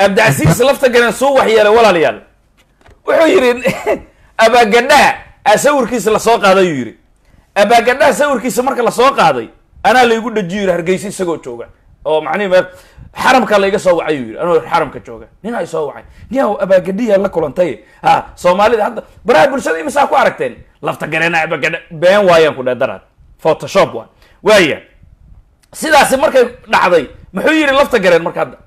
abdicasiis lafta garan suu waxyeelay walaalayaal wuxuu yidhi abaagadhaha a sawirkiisa lasoo qaaday ayuu yidhi abaagadhaha sawirkiisa marka lasoo qaaday anaa laygu dhajiyo yidhi hargeysa isagoo jooga oo macnihi me xaramka layga soo wacay yuu yidhi anoo xaramka jooga nin ay soo wacay niyaw abaagadhiyaa la kulantay ha soomaalida hadda baraha bulshada imisaa ku aragteen lafta gareena abaagadha been waayaan ku dheh daraad photoshop waa waaya sidaasi markay dhacday muxuu yidhi lafta gareen marka hadda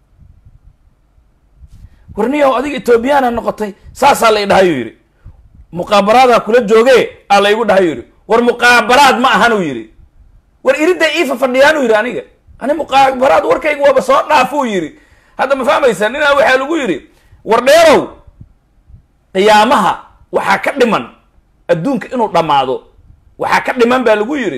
warniyaw adiga ethoobiyaana noqotay saasaa la idhahayuu yidhi muqaabaraadaa kula jooge aa laygu dhahay yidhi war muqaabaraad ma ahan uu yidhi war iridda iifa fadhiyaan uu yidhi aniga ani muqaabaraad warkayga waaba soo dhaafuu yidhi hadda ma fahmaysaa ninaa waxaa lagu yidhi war dheerow qiyaamaha waxaa ka dhiman adduunka inuu dhammaado waxaa ka dhiman baa lagu yidhi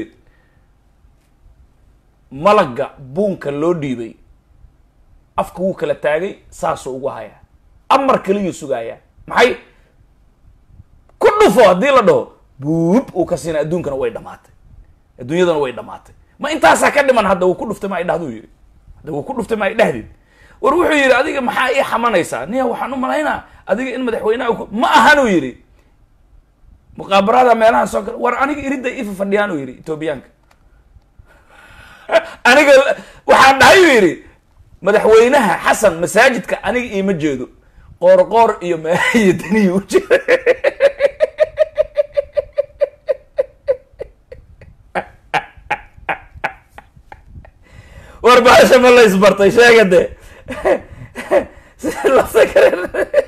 malagga buunka loo dhiibay afka wuu kala taagay saasuu ugu hayaa amar kaliyuu sugaayaa maxay ku dhufo haddii la dhaho buub uu ka siina adduunkana way dhamaatay adduunyadana way dhamaatay ma intaasaa ka dhiman hadda wuu ku dhuftay ma ay dhahduu yidhi hadda wuu ku dhuftay ma ay dhahdid war wuxuu yidhi adiga maxaa ii xamanaysaa niya waxaan u malaynaa adiga in madaxweyneha ku ma ahanuu yidhi muqaabarada meelahan soo gala war aniga iridda ifa fadhiyaan uu yidhi etoobiyaanka aniga waxaan dhahay uu yidhi madaxweynaha xasan masaajidka aniga iima jeedo qoor qoor iyo meelayo daniyi u jeeda war baasha ma la isbartay sheega de si lafta kale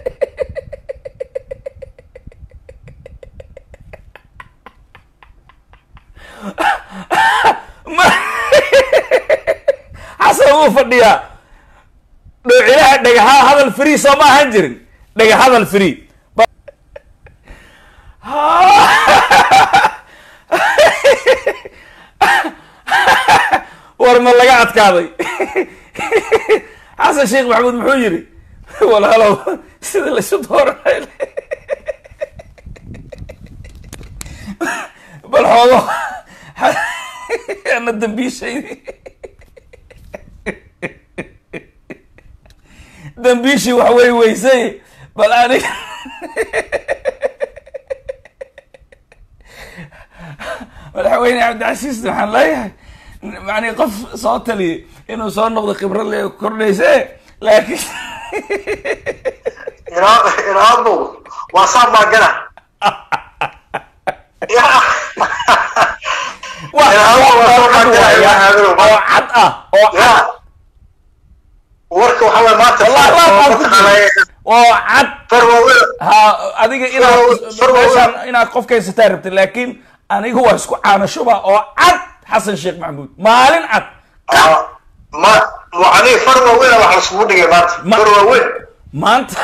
xasan wuu fadhiyaa dhowcilaha dhagaha hadal free soo ma ahan jirin dhaga hadal free war ma laga adkaaday xasan sheekh maxamuud muxuu yidhi walaalow sida laysu dooranay bal xoogo ana dambiishaydi dambiishii wax wey weysay bal aniga madaxweyne cabdicasiis waxaan leeyahay yani qof soo taliyay inuu soo noqdo khibrad le kordhayse laakiin inaabo waa saa maagana waa oo cad ah oo cad warka waxa waye maanta wallahi waa ku mataqaanaa oo cad far waaweyn ha adiga inaad meeshaan inaad qof kaysataa rabtid laakiin aniga waa isku caanashuba oo cad xasan sheekh maxamuud maalin cad Ah, ma aniga far waaweyn wax laiskugu dhigay maanta Ma- far waaweyn maanta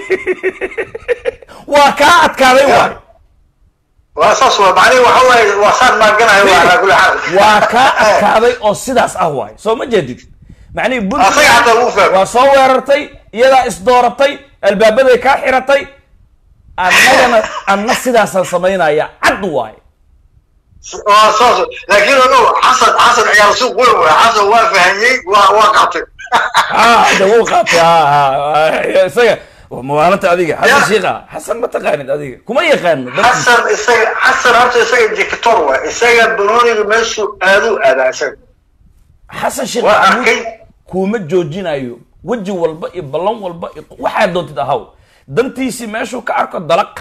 waa kaa adkaaday waay waa saas waa macnihi waxa waaye waa saan maaganayo waa alaa kulli xaal waa kaa adkaaday oo sidaas ah waay soo ma jeedid macnihii Asaga hataa wuu puntland fahmay. waa soo weerartay iyadaa isdooratay albaabaday kaa xiratay annagana anna sidaasaan samaynaya cad waay waa saas laakiin ogow xasan xasan ciyaar suuq weyn waay xasan waa fahmiyey waa waa qabtay ah de wuu qaatay ah isaga mawaalanta adiga xasan Ya. shiika xasan ma taqaanid adiga kuma yaqaano dadka xasan isaga xasan horta isaga dictator waay isaga banooniga meeshuu aaduu aadaa isaga xasan sheekh waa maxamuud arkay kuuma joojinayo weji walba iyo ballan walba iyo waxaad doontid ahaw dantiisii meeshuu ka arko dalaq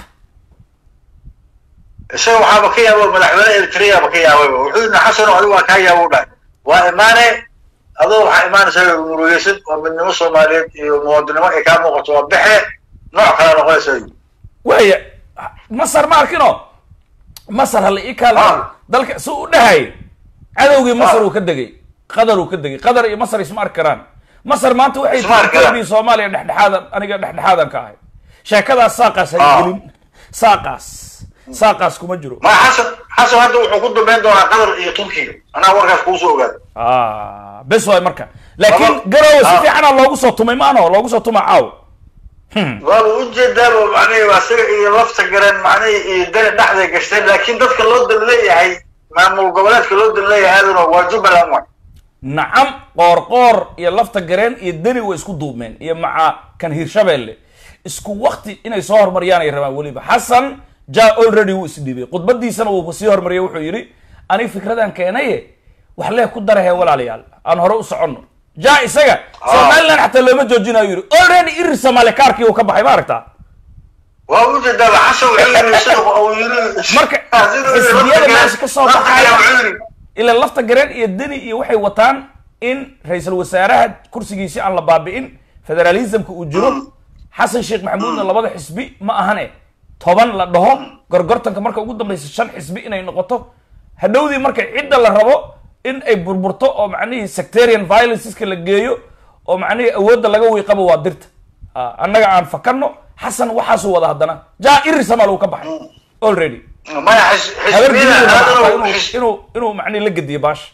isaga waxaaba ka yaaba madaxweyne eritreaba ka yaababa wuxuu yidhi xasan oo adigu waa kaa yaaba u dhahay waa imaane adoo waxaa imaanaysa murugeysan oo midnimo soomaaliyeed iyo muwaadinimo ay kaa muuqato waa bexe nooc kale noqonaysa waaya masar ma arkino masar hala ii kaala Ah. dalka si u dhahay cadowgii masar Ah. uu ka degay qatar uu ka degay qatar iyo masar isma arki karaan masar maanta waxay Isma arki karaan. etoobiya soomaaliya dhexdhexaadan aniga dhexdhexaadan ka ahay sheekadaas saaqaas hay Ah. gelin saaqaas saaqaas kuma jiro ma xasan xasan hadda wuxuu ku dambeyn doonaa qatar iyo turkiga anaa warkaas kuusoo ogaada ah bes waay marka laakiin Laba- garowe si Ah. fiicana loogu soo tumay maano loogu soo tuma caaw waaba ujeedaaba macnihi waa isaga iyo lafta gareen macnihi iyo dani dhexday gashtay laakiin dadka loo dan leeyahay maamul goboleedka loo dan leeyahay aduna waa jubbaland waay nacam qoorqoor iyo lafta gareen iyo deni way isku duubmeen iyo maca kan hirshabelle isku wakti inay soo horumariyaan ay rabaan weliba xasan ja already wuu isdhiibay khudbadiisana wuu sii horumariyay wuxuu yidhi aniga fikradan keenaye wax lee ku darahe walaalayaal aan hore u soconno ja isaga somaliland xataa looma joojinayo yidhi already irir soomaali kaarkii uu ka baxay ma aragtaa waa u jeedaa xasan wuxuu yiri sida uu yiri marka xisbiyada meesha ka soo baxaya ilaa lafta gareen iyo deni iyo waxay wataan in ra-iisul wasaaraha kursigiisi aan la baabi'in federalismka uu jiro xasan sheekh maxamuudna labada xisbi ma ahane toban la dhaho gorgortanka marka ugu dambeysa shan xisbi inay noqoto hadhowdii marka cidda la rabo in ay burburto oo macnihii sectarian violenceska la geeyo oo macnihii awoodda laga wiiqaba waa dirta annaga aan fakano xasan waxaasuu wada haddana ja irir samaal uu ka baxay already maya habar xisbiyada inuu inuu macnihi la gediyo baasha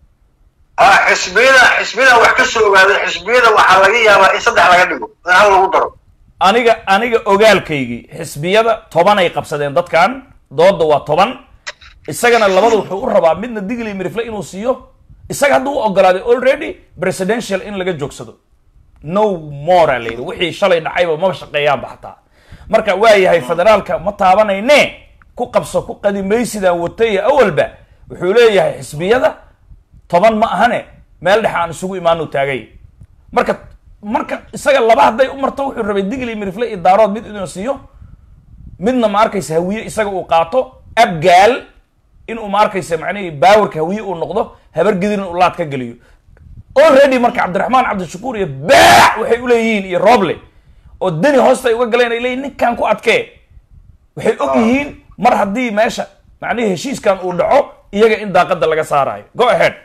xisbiyada xisbiyada wax ka soo ogaaday xisbiyada waxaa laga yaabaa in saddex laga dhigo in hal lagu daro aniga aniga ogaalkaygii xisbiyada toban ay qabsadeen dadkan dooda waa toban isagana labada wuxuu u rabaa midna digli mirifle inuu siiyo isaga hadduu u ogolaaday already presidential in laga joogsado no more la yidhi wixii shalay dhacayba maba shaqeeyaanba xataa marka waa yahay federaalka ma taabanayne ku qabso ku qadimaysidaan watay awalba wuxuu leeyahay xisbiyada toban ma ahane meel dhexe aan isugu imaanu taagay marka marka isaga laba hadday u marto wuxuu rabay digli mirifle iyo daarood mid inuu siiyo midna ma arkaysa hawiye isaga uu qaato abgaal inuu ma arkaysa macnihii baawarka hawiye uu noqdo habargidin uu laad ka geliyo already marka cabdiraxmaan cabdishakuur iyo baac waxay uleeyihiin iyo roble oo deni hoosta ay uga galeen ay leeyihin ninkan ku adkee waxay og yihiin mar haddii meesha macnihii heshiiskan uu dhaco iyaga in daaqada laga saarayo go ahead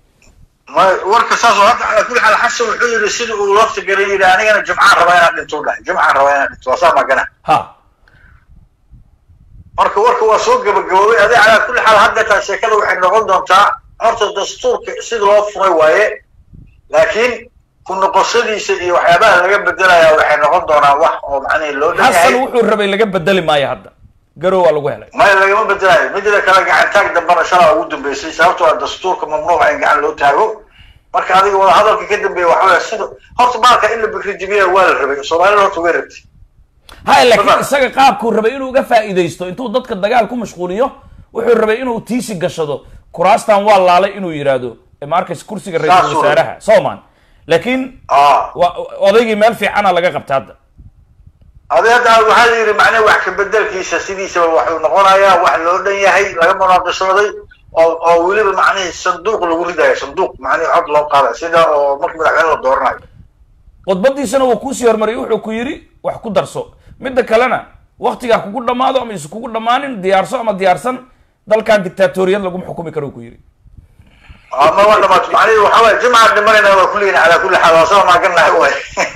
ma warka saas oo hadda ala kulli xaal xasan wuxuu yidhi sida uu lafta garan yidhi anigana jumcaan rabaa inaan dhinto u dhahay jumcaan rabaa inaan dhinto waa saa magana ha marka warka waa soo gabagaboobay adi calaa kulli xaal haddeetaa sheekada waxay noqon doontaa horta dastuurka sida loo furay waaye laakiin ku noqoshadiisa iyo waxyaabaha laga bedelayaa waxay noqon doonaa wax oo macnihi loo dhan xasan yahay wuxuu rabay laga bedeli maayo hadda garow waa lagu helay maya lagama bedelayo midda kale gacantaag dambana shalaa ugu dambeysay sababtoo ah dastuurka mamnuuca in gacan loo taago marka adiga wada hadalka ka dambeeya waxa weya sida horta baalka in la bikri jibiya waa la rabay soomaalida horta way rabtay hay laakiin Fadlan. isaga qaabkuu rabay inuu uga faa'iidaysto intuu dadka dagaal ku mashquuliyo wuxuu rabay inuu tiisi gashado kuraastan waa laalay inuu yidhaahdo ee ma arkaysa kursiga Saas ra-iisul uu wasaaraha sooman laakiin aa waa odaygii meel fiicana laga qabta hadda adi hadda waxaa la yidhi macnaha wax ka bedelkiisa sidiisaba waxuu noqonayaa wax loo dhan yahay laga munaaqishooday oo oo weliba macnihii sanduuq lagu ridayo sanduuq macnihi cod loo qaada sida oo marka madaxweyne la dooranayo khudbadiisana wuu kuusii hormariyay wuxuu ku yidhi wax ku darso midda kalena waktigaa kugu dhammaado ama isu kugu dhammaanin diyaarso ama diyaarsan dalkan dictatoriyad laguma xukumi karo ku yidhi ama waa dhamaat macnihi waxa waye jimcaan dhimanayna waa kulligiin calaa kulli xaal waa soo maaganahay waay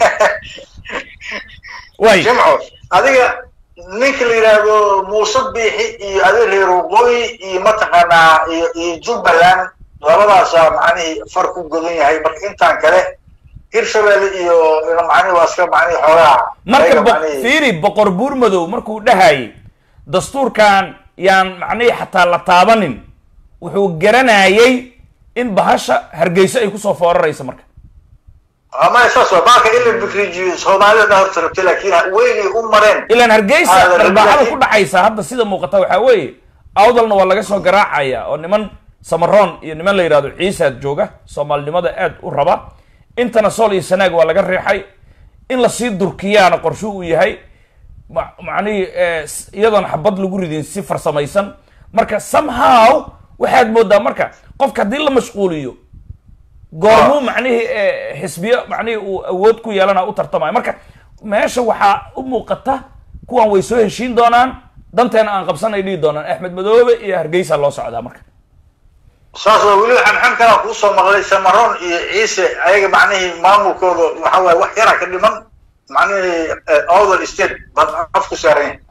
way jimco adiga ninka la yidhaahdo muuse biixi iyo adi reer waqooyi iyo mataqaanaa iyo iyo jubbaland labadaasaa macnihii far ku godan yahay marka intaan kale hirshabelle iyo macnihi waa iska macnihi xoogaa marka ayaga bo- macnihii- fiiri boqor buur madow markuu dhahayay dastuurkan yaan macnihii xataa la taabanin wuxuu garanayay in bahasha hargeyso ay kusoo fooraraysa marka ama saas waa baalka in la bikrijiyo soomaalida dhan horta rabtay laakiin weynay u mareen ilaan hargeysa Ah, la- dharbaaxada laakiin- ku dhacaysa hadda sida muuqata waxaa weeye awdalna waa laga soo garaacaya oo niman samaroon iyo niman la yidhahdo ciisaad jooga soomaalinimada aad u raba intana sool iyo sanaag waa laga riixay in lasii durkiyaana qorshu uu yahay ma- macnihii eh, s- iyadoon xabad lagu ridin si farsamaysan marka somehow waxaad moodaa marka qofka haddii la mashquuliyo goormuu macnihii eh, xisbiyo macnihii uu awood ku yeelana u tartamayo marka meesha waxaa u muuqata kuwan way soo heshiin doonaan danteena aan qabsanay dhihi doonaan axmed madoobe iyo hargeysa loo socdaa marka saas waa weliba xamxam kalaa kuu soo maqlay samaroon iyo ciise ayaga macnihii maamulkooda waxa waaye wax yara ka dhiman macnihii other state bad af ku saaran yahay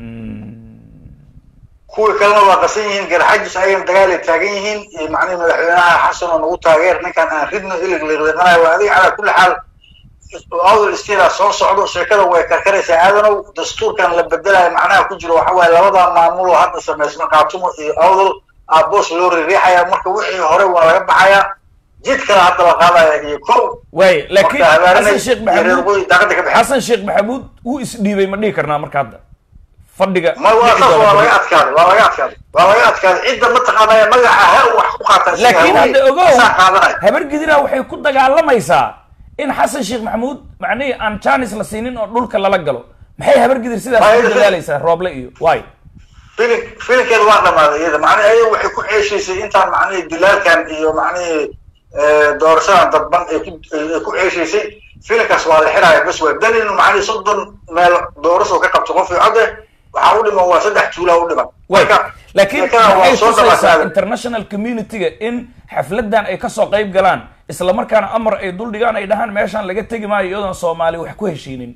kuwii kalena waa qasan yihiin garxajis ayagana dagaal ay taagan yihiin iyo macnihii madaxweynaha xasan oo nagu taageer ninkan aan ridno ilig liqliqanayo waa adiga calaa kulli xaal other state aa soo socdo sheekada way karkaraysaa aadanow dastuurkan la bedelayo macnaha ku jiro waxa waaye labada maamul oo hadda samaysma qaatumo iyo awdal aa boos loo ririixaya marka wixii hore waa laga baxayaa jid kale hadda la qaadaya iyo kow waay laakiin Marka habaaranay xasan sheekh iyo reer maxamuud waqooyi daaqada ka baxeen xasan sheekh maxamuud wuu isdhiibay ma dhihi karnaa marka hadda fadhiga ma waa dhici saas doona waa beri. laga adkaaday waa laga adkaaday waa laga adkaaday cidda mataqaanaya magaca ha wax ku qaata isaga laakiin haweeney. hadda ogow Isaa qaadanaya habar gidira waxay ku dagaalamaysaa in xasan sheekh maxamuud macnihii aan janis la siinin oo dhulka lala galo maxay habar gidir sidaas Waa ku iyada- dadaalaysaa rooble iyo waay filim filimkeeda waa dhamaaday iyada macnaha ayaga waxay ku ceeshaysay intaan macnihii dilaalkan iyo macnihii eh, doorashadan dadban ay ku ay ku ceeshaysay filimkaas waa la xiraaya bas waa dan inuu macnihii soddon meel doorasho ka qabto qof iyo code waxaa u dhiman waa saddex tuulaa u dhiman way marka laakiin sheekada waa maxay soo tusaysaa dhamaaday international community-ga in xafladan ay kasoo qayb galaan isla markaana amar ay dul dhigaan ay dhahaan meeshaan laga tegi maayo iyadoon soomaali wax ku heshiinin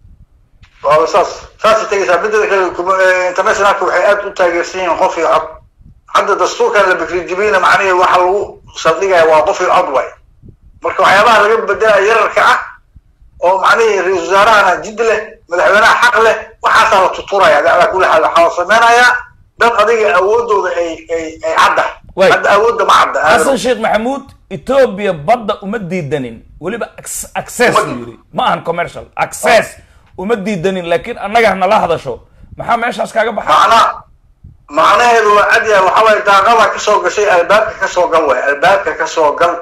waa saas saasay tegaysaa midada kale kuma- eh, internationalka waxay aad u taageersan yihiin qof iyo cod hadda dastuurkan la bikri jibina macnihii waxa lagu saldhigaya waa qof iyo cod waay marka waxyaabaha laga bedelaya yararka ah oo macnihii ra-iisul wasaarahana jid leh madaxweynaha xaq leh waxaasaa la tuturaya dacwaa kula xaal waxaa la samaynayaa dad adiga awoodooda ay ay ay cadda Waay. hadda awoodda ma cadda xasan sheekh maxamuud etoobiya badda uma diidanin weliba ac- access Uma- uu yidhi ma ahan commercial access uma diidanin laakiin annaga hanala hadasho maxaa meeshaas kaaga baxa macna macnaheedu waa cad yahay waxa waaye daaqada kasoo gashay albaabka kasoo gal waay albaabka kasoo gal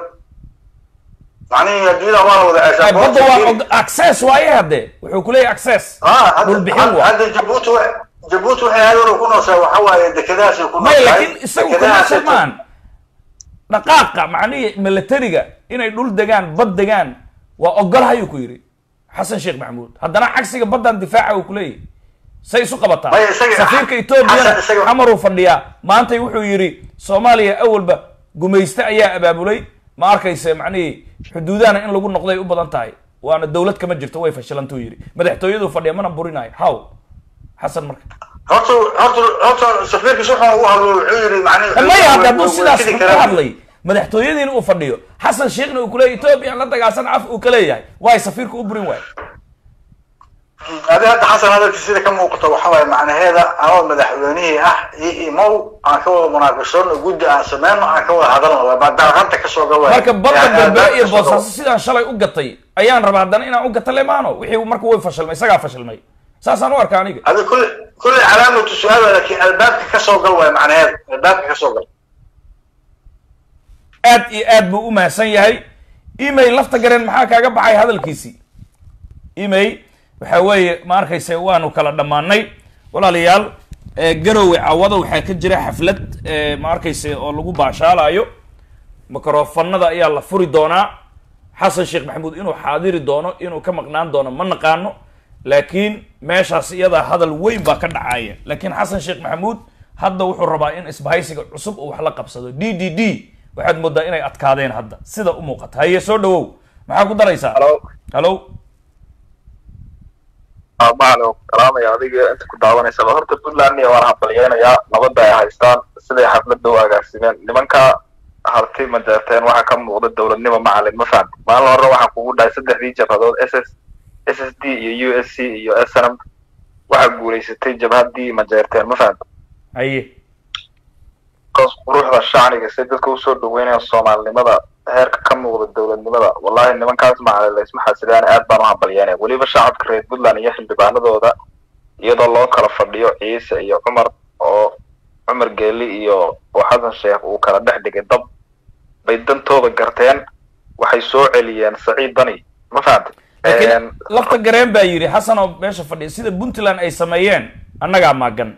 macnihii adduunyada waa la wada Ay, ceeshaa badda waa og- access waaye hadde wuxuu ku leeyahay access ah dhul bixin hadda waa hadda jabuuti wa jabuuti waxay aadana ku nooshaa waxa waaye dekedahaasay ku may nooshahay laakiin isagu Dekedahaasay commercial maan dhaqaaqa macnihii militariga inay dhul degaan bad degaan waa ogolhayuu ku yidhi xasan sheekh maxamuud haddana cagsiga baddan difaaca uu kuleeyahy say isu qabataa Maya, isaga- safiirka Xasan etoobiyana isaga- xamaruu fadhiyaa maantay wuxuu yidhi soomaaliya awalba gumayste ayaa abaabulay ma arkayse macnihii xuduudahana in lagu noqday u badan tahay waana dowlad kama jirto way fashilantuu yidhi madaxtooyaduu fadhiya mana burinayo haw xasan marka horta horta horta safiirkiis wuxuu ugu hadlo wuxuu yidhi macnihi maya hadda hadduu way- way sidaas tegi ku karaan. hadlay madaxtooyadiina uu fadhiyo xasan sheekhna uu kuleeyahy etoobiya la dagaalsan caf uu ka leeyahay waay safiirka u burin waay adi hadda xasan hadalki sida ka muuqato waxa waaye macnaheeda anoo madaxweynihii ah io imow aan ka wada munaaqashoono guddi aan sameyno aan ka wada hadalno waa daaqanta kasoo gal waay marka badda Yaa- galbeed iyo kasoo gal. boosaaso sidaan shalay u gatay ayaan rabaa haddana inaan u gata lemaano wixii marka way fashilmay isagaa fashilmay saasaan u arka aniga هذا كل كل علامة سؤال لكن الباب كسو قوي معنى هذا الباب كسو قوي aad iyo aad buu u mahadsan yahay email lafta gareen maxaa kaaga baxay hadalkiisii email waxa weeye ma arkayse waanu kala dhammaanay walaalayaal eh, garowe cawada waxaa ka jira xaflad eh, ma arkayse oo lagu baashaalayo mikrofanada ayaa la furi doonaa xasan sheekh maxamuud inuu xaadiri doono inuu ka maqnaan doono ma naqaano laakiin meeshaas iyadaa hadal weyn baa ka dhacaya laakiin xasan sheekh maxamuud hadda wuxuu rabaa in isbahaysiga cusub uu wax la qabsado d d d waxaad moodaa inay adkaadeen hadda sida u muuqata haye soo dhawow maxaa ku daraysaa Hello. hallo maalo salaamaya adiga inta ku daawanaysaba horta puntland iyo waan hambalyeynayaa nabadda ay haystaan siday xafladda u agaarsimeen nimanka harti majeerteen waxaa ka muuqda dowladnimo macalin ma fahamti maalin hore waxaa kugu dhahay saddexdii jabhadood s s s s d iyo u s c iyo s n m waxaa guulaysatay jabhaddii majeerteen ma fahamti haye kaas quruxda shacniga si dadka usoo dhaweynaya soomaalinimada heerka ka muuqda dowladnimada wallahi nimankaas macalin laysma xasidaan aad baan u hambalyeynaya weliba shacabka reer puntland iyo xildhibaanadooda iyadoo loo kala fadhiyo ciise iyo cumar oo cumar geeli iyo oo xasan sheekh uu kala dhex dhigay dab bay dantooda garteen waxay soo celiyeen saciid dani ma fahamtay laakiin lafta gareen baa yidhi xasan oo meesha fadhiya sida puntland ay sameeyeen annagaa maagan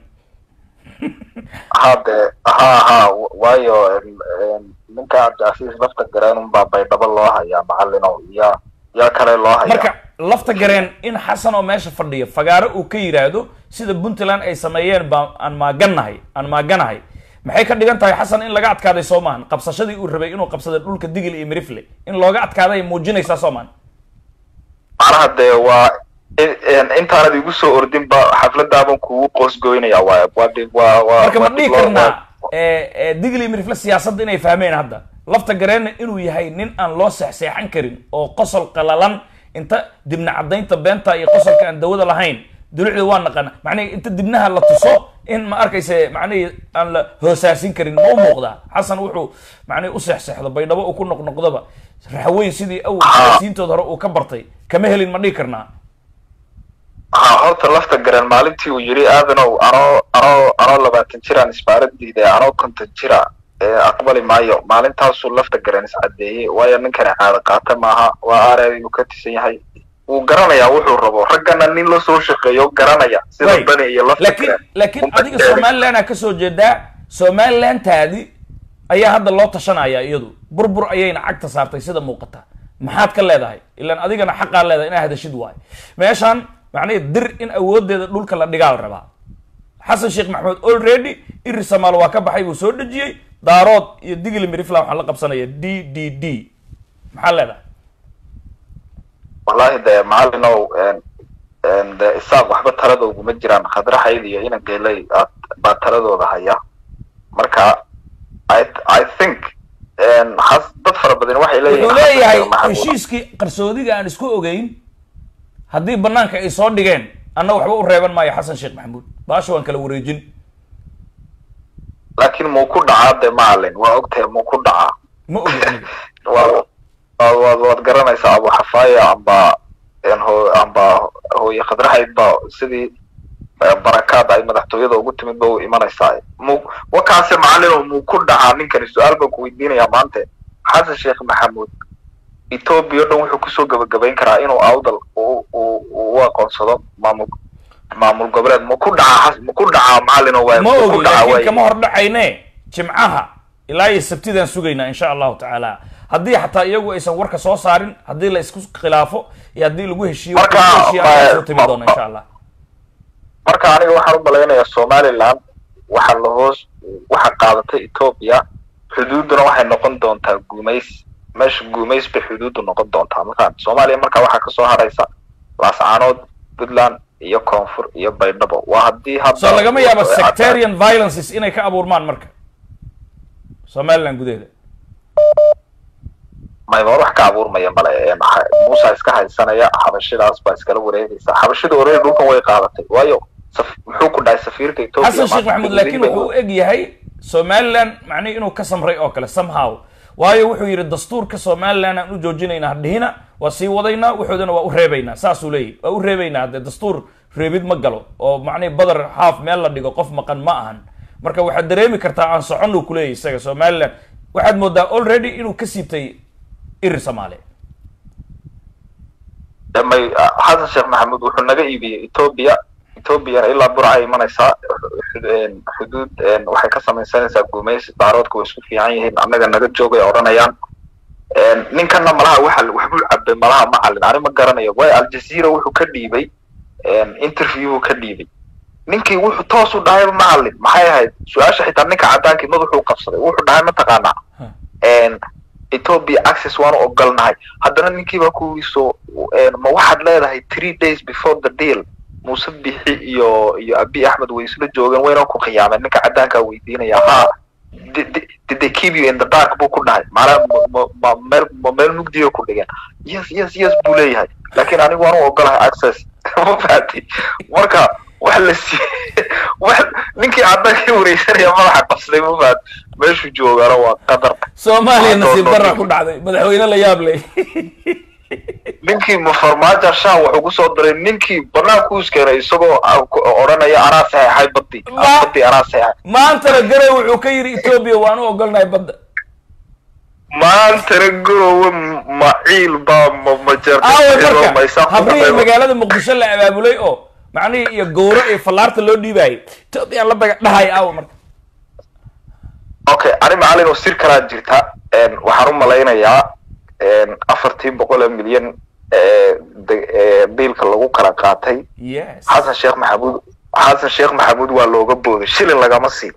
hade ha ha waayo em, em, ninka cabdicasiis lafta gareen unbaa baydhabo loo hayaa macalino yaa yaa kale loo hayaa marka lafta gareen in xasan oo meesha fadhiya fagaaro uu ka yidhaahdo sida puntland ay sameeyeen baa aan maaganahay aan maaganahay maxay ka dhigan tahay xasan in laga adkaaday soo maahan qabsashadii uu rabay inuu qabsada dhulka digil iyo mirifle in looga adkaaday ay muujinaysaa soo maahan macnaha dee waa in- in- intaanad igu soo ordinba xafladaaban kugu qoosgoynaya waay waa di- waa waa marka ma waa dhihi dib loo- karnaa digil iyo mirifle siyaasadda inay fahmeen hadda lafta gareenna inuu yahay nin aan loo seexseexan karin oo qosol qalalan inta dibna caddaynta beenta iyo qosolka aan dawada lahayn dulucda waa naqana macnihi inta dibnaha la tuso in ma arkayse macnihi aan la hoosaasin karin ma u muuqdaa xasan wuxuu macnihi u seexseexdo baydhabo uu ku noqnoqdoba raxweyn sidii awal siyaasiyiintooda hore uu ka bartay kama helin ma dhihi karnaa ha horta lafta garan maalintii uu yidhi aadanow anoo anoo anoo labaatan jiraan isbaaradiida anoo konton jira ee aqbali maayo maalintaasuu lafta garan iscadeeyey waayo ninkani caado qaata maaha waa areey uu ka tisan yahay wuu garanayaa wuxuu rabo raggana nin la soo shaqeeyo garanaya sida Right. bani iyo lafta laakiin garan laakiin Uma adiga sheegin. somaliland aa kasoo jeedaa somalilantaadi ayaa hadda loo tashanaya iyadu burbur ayayna cagta saartay sida muuqata maxaad ka leedahay ilaan adigana xaqaa leedahay inaa hadashid waayo meeshaan macnaha dir in awoodeeda dhulka la dhigaal rabaa xasan sheekh maxamed already iri samaal waa ka baxay buu soo dejiyey daarood iyo digli mirifla waxaa la qabsanaya d d d maxaa leedahay wallahi dee maalinow een- een dee isaaq waxba talada uguma jiraan khadraxayd iyo ina geelay aad baa taladooda haya marka i i think een has dad fara badan waxay leeyihiin wuxuu leeyahay Xasan Sheekh Maxamuud. heshiiskii qarsoodiga aan isku ogeyn haddii banaanka ay soo dhigeen anna waxba u reeban maayo xasan sheekh maxamuud baasha waan kala wareejin laakiin muu ku dhacaa dee maalin waa ogtahay muu ku dhacaa ma ogi aniga waa waa- waad waad garanaysaa abu xafaaya amba een hoo amba hooye khadraxayd ba sidii eh, barakaad ay madaxtooyada ugu timid ba u imanaysaa mu wakaase macalin muu ku dhacaa ninkani su-aal baan ku weydiinayaa maanta xasan sheekh maxamuud etoobiya o dhan wuxuu kusoo gabagabayn karaa inuu awdal u u u aqoonsado maamul maamul goboleed ma ku dhacaa xas- ma ku dhacaa macalin waay ma ku ogi dhacaa laakiin waay kama hor dhacayne jimcaha ilaa iyo sabtidaan sugaynaa insha allahu tacaala haddii xataa iyagu aysan warka soo saarin haddii la isku khilaafo iyo haddii lagu heshiiyo Marka, lagu heshiiyo ayaa ma- soo timi doona insha allah marka aniga waxaan u malaynayaa somaliland waxaa la hoos waxa qaadatay etoobiya xuduudduna waxay noqon doontaa guumays meesha guumays bay xuduuddu noqon doontaa marka soomaaliya marka waxaa kasoo haraysa laascaanood puntland iyo koonfur iyo baydhabo waa haddii hadda so lagama yaabo sectarian violences inay ka abuurmaan marka somaliland gudaheeda mayba wax ka abuurmaya male ee maxa- muusa iska haysanaya xabashidaas baa iskala wareegaysa xabashida orey dhulkan way qaadatay waayo saf- muxuu ku dhahay safiirka etoobiya xasan sheekh maanta maxamuud laakiin wuxuu u eg yahay somaliland macnihi inuu ka samray oo kale somehow waayo wuxuu yidhi dastuurka somaliland aan u joojinayna hadhihina waa sii wadaynaa wuxuudana waa u reebaynaa saasuu leeyahy waa u reebaynaa haddee dastuur reebid ma galo oo macnihi badar haaf meel la dhigo qof maqan ma ahan marka waxaad dareemi kartaa aan socon uu kuleeyahy isaga somaliland waxaad moodaa already inuu ka siibtay iri soomaali may xasan sheekh maxamuud wuxuu naga iibiyey etoobiya etoobiyana ilaa burcay imanaysaa xud- xuduud een, waxay ka samaysanaysaa guumaysi daaroodka way isku fiican yihiin annaga naga joogay odhanayaan Een, ninkana malaha waxa waxbuu cabay malaha macalin ani ma garanayo waayo aljazeera wuxuu ka dhiibay een, interview ka dhiibay ninkii wuxuu toos u dhahay macalin maxay ahayd su-aasha xitaa ninka cadaankii madaxuu qabsaday wuxuu dhahay mataqaanaa een, ethiopia access waanu ogolnahay haddana ninkii baa kuwiiso ma waxaad leedahay three days before the deal muuse bixi iyo iyo abi axmed way isla joogeen wayna ku khiyaameen ninka caddaankaa weydiinaya ha did did they keep you in the dark buu ku dhahay maanaa ma ma meel ma meel mugdiga ku dhigeen yes yes yes buu leeyahay laakiin anigu waanu ogolahay access ma fahatay marka wax la siiyey wax ninkii caddaankii wareysanaya madaxa qabsaday ma fahat meeshuu joogana waa qadar soomaaliya nasiib darra ku dhacday madaxweyne la yaab leh ninkii mafarmaajo shah wuxuu kusoo diray ninkii banaanku iskeenay isagoo odhanaya anaa saxeexay baddi baddi anaa saxeexay maantana garow wuxuu ka yidhi etoobiya waan u ogolnahay badda maantana garowe maciil baa ma aawe marka habrihii magaalada muqdisho la abaabulay oo macnihii iyo gowro iyo fallaarta loo dhiibaayay etoobiyaan la daga dhahay aawe marka okay ani macalin oo sir kalaa jirta waxaan u malaynayaa afartii boqol ee milyan biilka lagu kala qaatay yes xasan sheekh maxamuud xasan sheekh maxamuud waa looga booday shilin lagama siin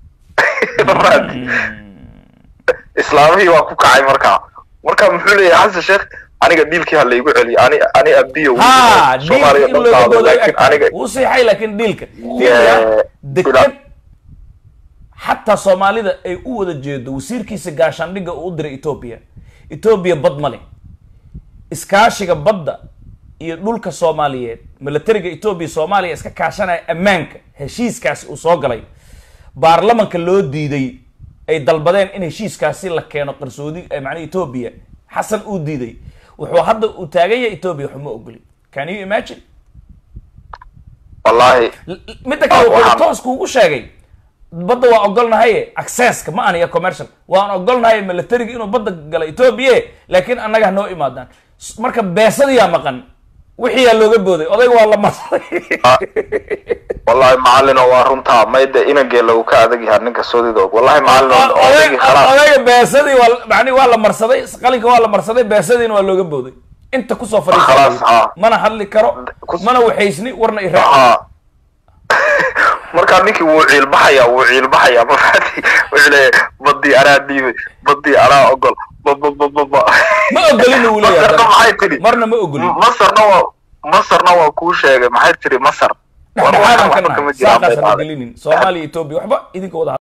islaamihii waa ku kacay markaa marka muxuu leeyahay xasan sheekh aniga dhiilkii ha laygu celiyo ani ani abiyo ha diilka in looga booday laakiin aniga wuu siixay laakiin diilka Yeah. diilka deked xataa soomaalida ay u wada jeedo wasiirkiisa gaashaandhigga uu u diray etoobiya etoobiya bad ma leh iskaashiga badda iyo dhulka soomaaliyeed milatariga etoobiya soomaaliya iska kaashanaya ammaanka heshiiskaasi uu soo galay baarlamanka loo diiday ay dalbadeen in heshiiskaasi la keeno qarsoodi macnaha etoobiya xasan uu diiday wuxuu hadda uu taagan yahay etoobiya waxuma ogoli can you imagine wallahi midda kale Ah, wuxuu waxaan- toos kuugu sheegay badda waa ogolnahaye accesska ma aniya commercial waan ogolnahay milatariga inuu badda gala etoobiya laakiin annaga ha noo imaadaan S- marka beesadiyaa maqan wixiyaa looga booday odayga waa la marsaday wallahi macalin oo waa runtaa mayda inageela uu ka adag yahay ninka soodida og wallahi macalin oo odaygii khalaas odayga beesadii waa mani waa la marsaday qalinka waa la marsaday beesadiina waa looga booday inta kusoo Khalaas, fadhiisa ah. mana hadli karo Kus- mana waxaysni warna iraac haa markaa ninkii wuu ciilbaxaya wuu ciilbaxaya mafati wuxuu leeyahay badii anaa dhiibay badii anaa ogol bababababa ma ogolina uu leeyahay masarna maxay tidhi marna ma ogolin masarna waa masarna waa kuu sheegay maxay tidhi masar War dhexdhexaadaan waxba ka kama nahay jiraan bay saaqaas ha dhahday. gelinin soomaaliya etoobiya waxba idinka wada